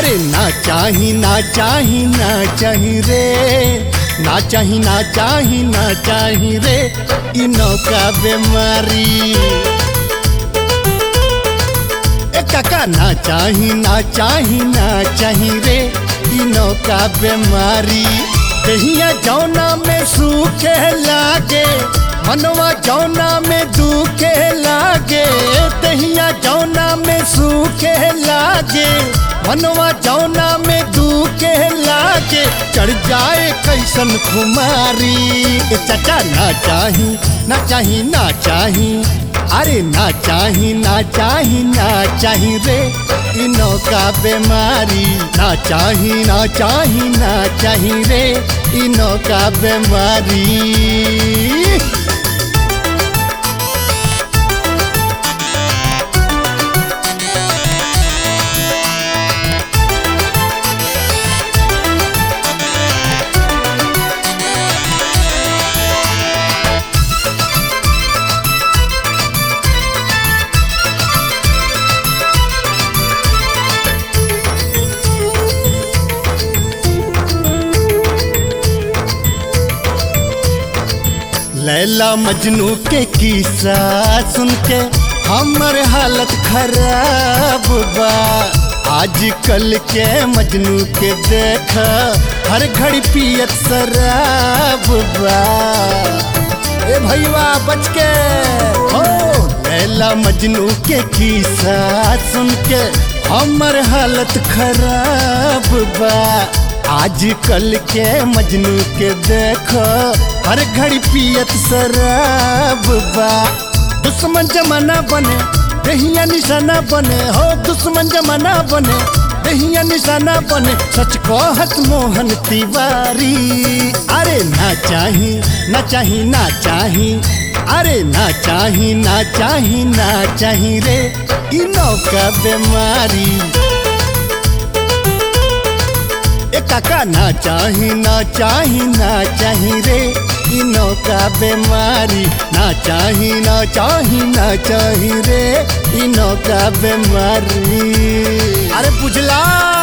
अरे ना चाही ना चाही ना चाही रे ना चाही ना चाही ना चाही रे इ नौका बीमारी ए काका ना चाही ना चाही ना चाही रे इ नौका बीमारी कहिया जौना में सूखे लागे मनवा जौना में दुखे लागे तहिया जौना में सूखे लागे मनवा जौना में दुखे लागे चढ़ जाए कैसन खुमारी ए चाचा ना चाही ना चाही ना चाही अरे ना चाही ना चाही ना चाही रे इ नौका बीमारी ना चाही ना चाही ना चाही रे इ नौका बीमारी लैला मजनू के किस्सा सुन के हमर हालत खराब बा आजकल के मजनू के देख हर घड़ी पियत शराब बा ए भैया बच के हो लैला मजनू के किस्सा सुन के हमर हालत खराब बा आजकल के मजनू के देखो हर घड़ी पियत शराब बा दुश्मन जमाना बने दहिया निशाना बने हो दुश्मन जमाना बने दहिया निशाना बने सच को हस मोहन तिवारी अरे ना चाही ना चाही ना चाही अरे ना चाही ना चाही ना चाही रे इ नौका बीमारी ए काका ना चाही ना चाही ना चाही रे इ नौका बीमारी ना चाही ना चाही ना चाही रे इ नौका बीमारी अरे बुझला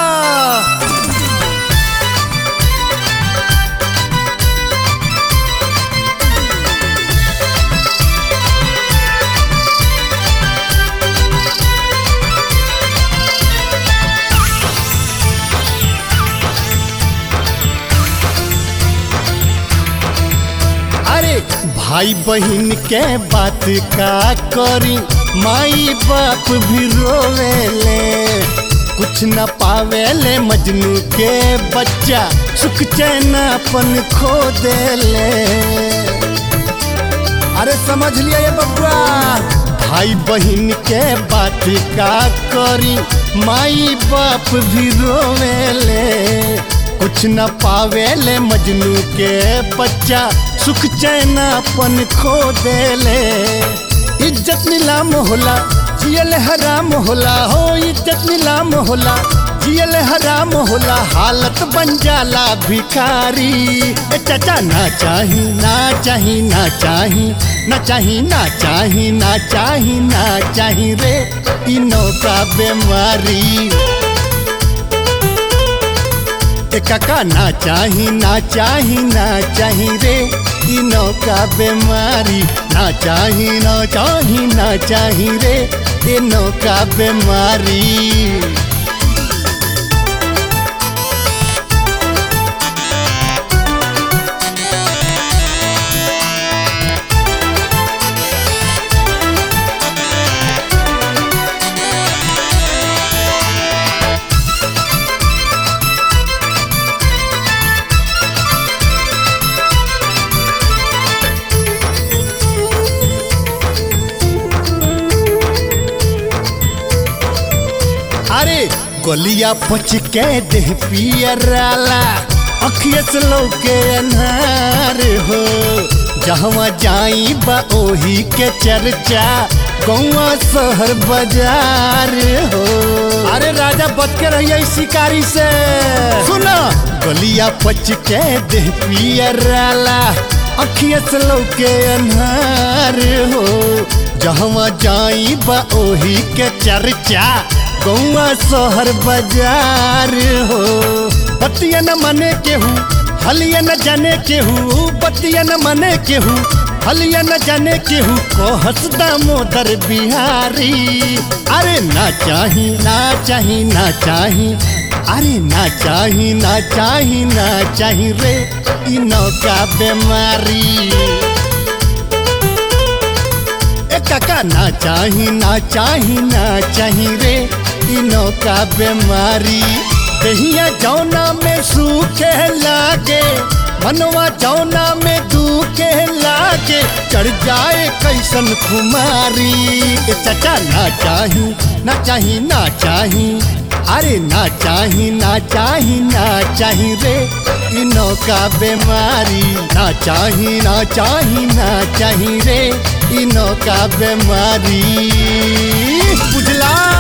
अरे भाई बहन के बात का करी माई बाप भी रोवेले कुछ न पावेले मजनू के बच्चा सुख चैन अपन खो देले अरे समझ लिया ये बबुआ भाई बहन के बात का करी माई बाप भी रोवेले कुछ न पावेले मजनू के बच्चा सुख चैन अपन खो देले इज्जत नीलाम होला जियल हराम होला हो इज्जत नीलाम होला जियल हराम होला हालत बन जाला भिखारी ए चाचा ना चाही ना चाही ना चाही ना चाही ना चाही ना चाही ना चाही रे इ नौका बीमारी ए काका ना चाही ना चाही ना चाही रे इ नौका बीमारी ना चाही ना चाही ना चाही रे ए नौका बीमारी अरे गोलिया पच के देह पियराला अखिया से लौके अनार हो जहवा जाई बा ओही के चर्चा गौवा शहर बाजार हो अरे राजा बच के रहिए इस शिकारी से सुनो गोलिया पच के देह पियराला अखिया से लौके अनार हो जहवा जाई बा ओही के चर्चा गौआ शहर बाजार हो बतिया न मने केहू हलिया न जाने केहू बतिया न मने केहू हलिया न जाने केहू को हंसदा मोदर बिहारी अरे ना चाही ना चाही ना चाही अरे ना चाही ना चाही ना चाही रे इ नौका बीमारी ए काका ना चाही ना चाही ना चाही रे इ नौका बीमारी दहिया जौना में सूखे लागे मनवा जौना में दुखे लागे चढ़ जाए कैसन खुमारी ए चाचा ना चाही ना चाही ना चाही अरे ना चाही ना चाही ना चाही रे इ नौका बीमारी ना चाही ना चाही ना चाही रे इ नौका बीमारी बुझला